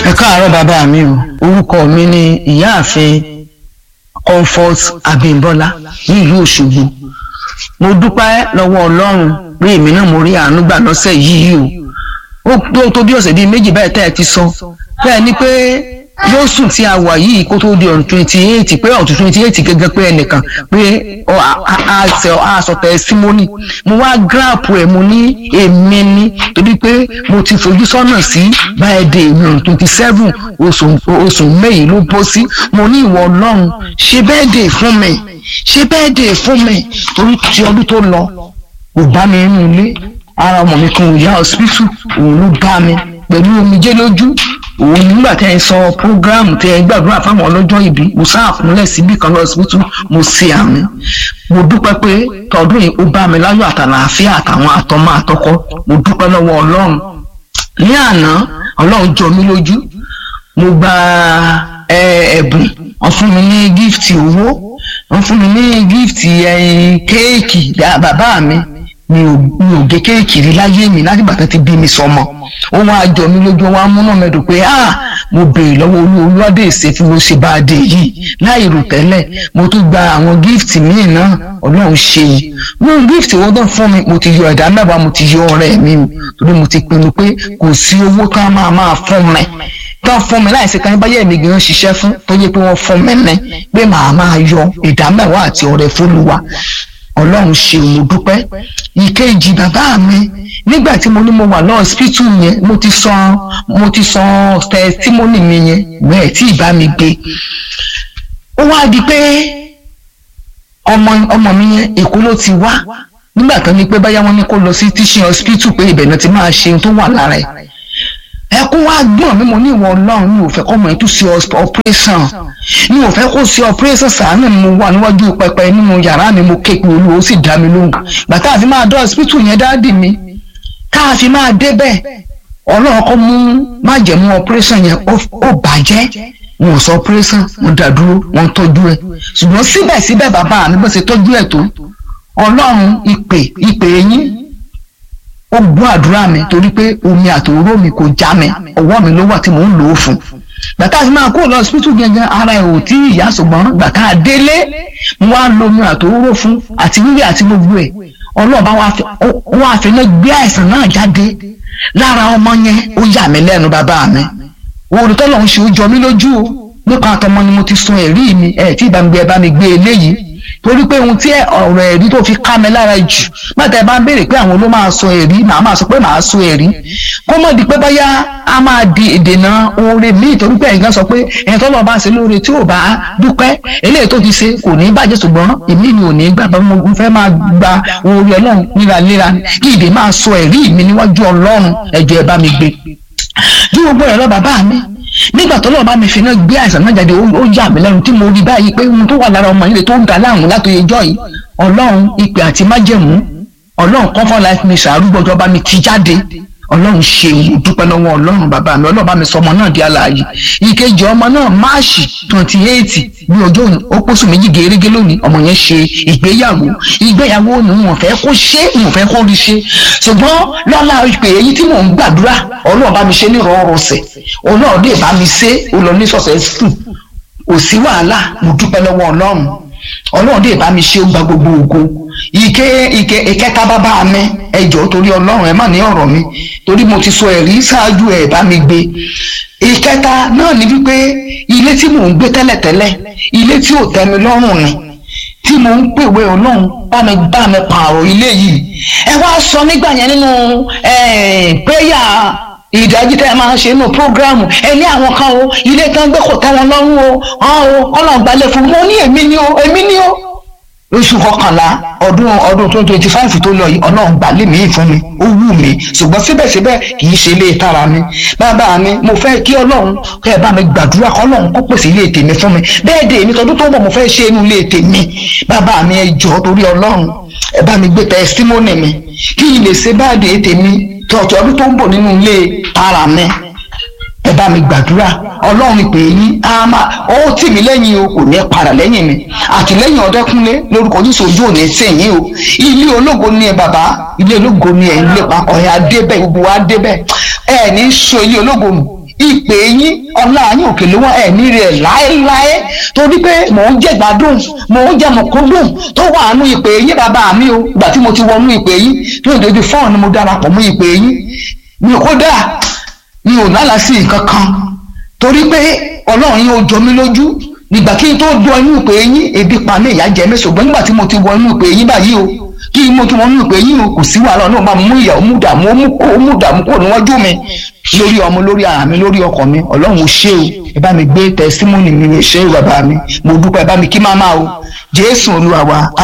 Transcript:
ẹ káàárọ̀ bàbá mi o orúkọ mi ni ìyáàfin comfort abimbola nílùú òṣogbo mo dúpẹ́ lọ́wọ́ ọlọ́run pé èmi náà mo rí àánú gbà lọ́sẹ̀ yìí o ó tó tó bí ọ̀sẹ̀ bíi méjì báyìí tẹ́ ẹ ti sọ bẹ́ẹ̀ ni pé yóò sùn tí a wà yìí kó tó di ọ̀n twenty eight pé ọ̀tún twenty eight gẹ́gẹ́ pé ẹnìkan pé a sọ testimony mo wá gíráàpù ẹ̀ mo ní èmi ní torí pé mo ti fojú sọ́nà sí báyìí mi ọ̀n twenty seven oṣù mẹ́yìí ló bọ́ sí mo ní ìwọ ọlọ́run ṣe bẹ́ẹ̀ dè fún mi ṣe bẹ́ẹ̀ dè fún mi torí ti ọdún tó lọ kò bá mi nínú ilé ara ọmọ mi kan ò yá hospital òun ló bá mi pẹ̀lú omijé lójú òun nígbà tẹ́ ẹ sọ program tẹ́ ẹ gbàdúrà fáwọn ọlọ́jọ́ ìbí mo sáà fúnlẹ̀ síbì kan lọ hospital mo ṣe àmì mo dúpẹ́ pé tọdún yìí ó bá mi láyọ̀ àtàlàáfíà àtàwọn àtọmọ àtọkọ mo dúpẹ́ lọ́wọ́ ọlọ́run ní àná ọlọ́run jọ mí lójú mo gba ẹ̀bùn wọ́n fún mi ní gift owó wọ́n fún mi ní gift kéèkì bàbá mi mi ò mi ò gé kéèkì rí láyé mi láti bàtà ti bí mi sọmọ ó wá jọ mí lójú wá múná mẹ́dùn pé ah mo béèrè lọ́wọ́ olú olúwádé ìṣe tí mo ṣe bá a dé yìí láì rò tẹ́lẹ̀ mo tún gba àwọn gift míì náà ọlọ́run ṣe yìí wọ́n gift owó náà fún mi mo ti yọ ẹ̀dá mẹ́wàá mo ti yọ ọ̀rẹ́ mi torí mo ti pinnu pé kò sí owó tó a máa máa fún mi tán fún mi láìsí kan báyẹ̀ mi gan ṣiṣẹ́ fún tó yẹ pé wọ́n fún mi ní pé màá máa yọ ìdá mẹ́wàá àti ọ̀rẹ́ fólúwa ọlọ́run ṣe mo dúpẹ́ ìkejì bàbá mi nígbà tí mo ní mo wà lọ hospital yẹn mo ti sọ mo ti sọ testimony mi yẹn bẹ́ẹ̀ tí ìbá mi gbé ó wá di pé ọmọ ọmọ mi yẹn èkó ló ti wá nígbà tó ní pé báyà wọn ní kó lọ sí teaching hospital pé ibẹ̀ náà ti máa ṣe ohun tó wà lára ẹ̀ ẹkún wá gbọ́n mi mo ní ìwọ ọlọ́run mi ò fẹ́ kọ́ mọ̀ ẹ́ tún ṣe operation mi ò fẹ́ kó ṣe operation sàánù mo wà níwájú pẹpẹ nínú yàrá mi mo képe olú ó sì dá mi lóhùn bàtà àfi máa dọ́ hospital yẹn dáàdì mi káàfi máa débẹ̀ ọlọ́run kọ́ mú májẹ̀mú operation yẹn ó bàjẹ́ wọn ò sọ operation wọn dá dúró wọn tọ́jú ẹ̀ ṣùgbọ́n síbẹ̀síbẹ̀ bàbá mi bó ṣe tọ́jú ẹ̀ tó ọlọ́run ìpè ìpè yín ó gbọ́ àdúrà mi torí pé omi àtòró mi kò já mi ọwọ́ mi ló wà tí mò ń lò ó fún gbàtà àti máa kó lọ hospital gẹ́gẹ́ ara ẹ̀ ò tí ìyá ṣùgbọ́n gbàtà délé mo wá lo omi àtòró fún àti wíwí àti gbogbo ẹ̀ ọlọ́ọ̀bá wọn àfẹnẹ́ gbé àìsàn náà jáde lára ọmọ yẹn ó yà mí lẹ́nu bàbá mi olùtọ́lọ̀ ń ṣe ó jọ mí lójú o nípa àtọmọ ni mo ti sun ẹ̀rí mi ẹ̀ tí ìbá mi gbé ẹ bá mi gbé eléyìí torí pé ohun tí ọ̀rọ̀ ẹ̀rí tó fi ká mi lára jù bàtà ẹ bá ń béèrè pé àwọn ló máa sọ ẹ̀rí màá máa sọ pé màá sọ ẹ̀rí kó mọ̀ di pé báyá a máa di ìdènà oore míì torí pé ẹ̀yìn kan sọ pé ẹ̀yìn tó lọ́ọ́ bá ṣe lóore tí ò bá dúpẹ́ eléyìí tó ti ṣe kò ní bàjẹ́ ṣùgbọ́n èmi ni ò ní gbà bá mo fẹ́ máa gba oore ọlọ́run léraléra kí ìdè máa sọ ẹ̀rí mi níwájú ọlọ́run ẹ̀jọ̀ ẹ̀ bá mi gbé bí gbogbo ẹ̀ lọ bàbá mi nígbà tó lọ́ọ́ bá mi fi náà gbé àìsàn náà jáde ó yà mí lẹ́nu tí mo rí báyìí pé ohun tó wà lára ọmọ yìí tó ń da láàmú látòye jọ́ yìí ọlọ́run ìpè àti májẹ̀mú ọlọ́run comfort life mission arúgbọ́jọ́ bá mi ti jáde ọlọ́run ṣe mo dúpẹ́ lọ́wọ́ ọlọ́run bàbá mi ọlọ́run bá mi sọ ọmọ náà di alààyè ìkejì ọmọ náà máàṣì twenty eight bí ọjọ́ òní ó pósù méjì gèrègé lónìí ọmọ yẹn ṣe ìgbéyàwó ìgbéyàwó ni wọn fẹ́ kó ṣe wọn fẹ́ kó rí ṣe ṣùgbọ́n lọ́la ìpè èyí tí mò ń gbàdúrà ọlọ́run bá mi ṣe ní ìrọ̀rùsẹ̀ ọlọ́run dè bá mi ṣe ó lọ ní sọ̀sẹ̀ sùn kò sí wàhálà mo dúpẹ́ lọ́wọ́ ọlọ́run ọlọ́run dè bá mi ṣe ó gba gbogbo ògo ike ike ìkẹta bàbá mi ẹjọ torí ọlọ́run ẹ má ní ọ̀rọ̀ mi torí mo ti sọ ẹ̀rí ṣáájú ẹ bá mi gbé ìkẹta náà ni wípé ilé tí mò ń gbé tẹ́lẹ̀tẹ́lẹ̀ ilé tí ò tẹ́ mi lọ́rùn ni tí mò ń pèwé ọlọ́run bá mi bá mi pààrọ̀ ilé yìí ẹ wá sọ nígbà yẹn nínú péyà ìdájí tẹ́ ẹ máa ń ṣe nínú prógráàmù ẹ ní àwọn kan o ilé tán gbé kò tẹ́ wọn lọ́rùn o ọ̀hún o ọlọ́run gbalẹ̀ fún mi mo ní èmi ni o èmi ni o oṣù kọkànlá ọdún ọdún twenty twenty five tó lọ yìí ọlọ́run gbà lé mi fún mi ó wù mí ṣùgbọ́n síbẹ̀síbẹ̀ kì í ṣe ilé tara mi bàbá mi mo fẹ́ kí ọlọ́run kẹ́ ẹ bá mi gbàdúrà kọ́ ọlọ́run kó pèsè ilé tèmi fún mi bẹ́ẹ̀ dé èmi tọdún tó ń bọ̀ mo fẹ́ ṣe inú ilé tèmi bàbá mi ẹ jọ̀ọ́ torí ọlọ́run ẹ bá mi gbé tẹsítímọ́nì mi kí n lè ṣe báàdì tèmi tọ̀tọ̀ ọdún tó ń bọ̀ nínú ilé tara mi ẹ bá mi gbàdúrà ọlọ́run ìpè yín á máa ó tì mí lẹ́yìn o kò ní padà lẹ́yìn mi àtìlẹ́yìn ọ̀dẹ́kúnlé lórúkọ jésù ojú ò ní sẹ́yìn o ilé ológo ni ẹ bàbá ilé ológo ni ẹ ń lépa ọ̀yà débẹ̀ gbogbo wa débẹ̀ ẹ ní so ilé ológo nù ìpè yín ọlá yín òkè ló wọ́n ẹ̀mí rẹ̀ láéláé torí pé mò ń jẹ́ gbádùn mò ń jẹ́ mọ̀kúndùn tó wà nú ìpè yín bàbá mi o ìgbà tí mo ti wọnú ìpè yín tó ìdójú fọ́ọ̀n ni mo darapọ̀ mú ìpè yín mi ò kódà mi ò lálàá sí nǹkan kan torí pé ọlọ́run yín ó jọ mí lójú nígbà kí n tó dún inú ìpè yín ebi pa mí ìyà jẹ mí ṣùgbọ́n nígbà tí mo ti wọ inú ìpè yín báyìí o kí mo tún wọn nínú pé yín o kò sí wàhálà náà máa mú ìyà ó mú dààmú ó mú kó ó mú dààmú kó níwájú mi lórí ọmọ lórí ara mi lórí ọkọ mi ọlọ́run ò ṣe o ẹ bá mi gbé tẹsímọ́nì mi ṣe o bàbá mi mo dúpẹ́ ẹ bá mi kí máma o jésù olúwa wa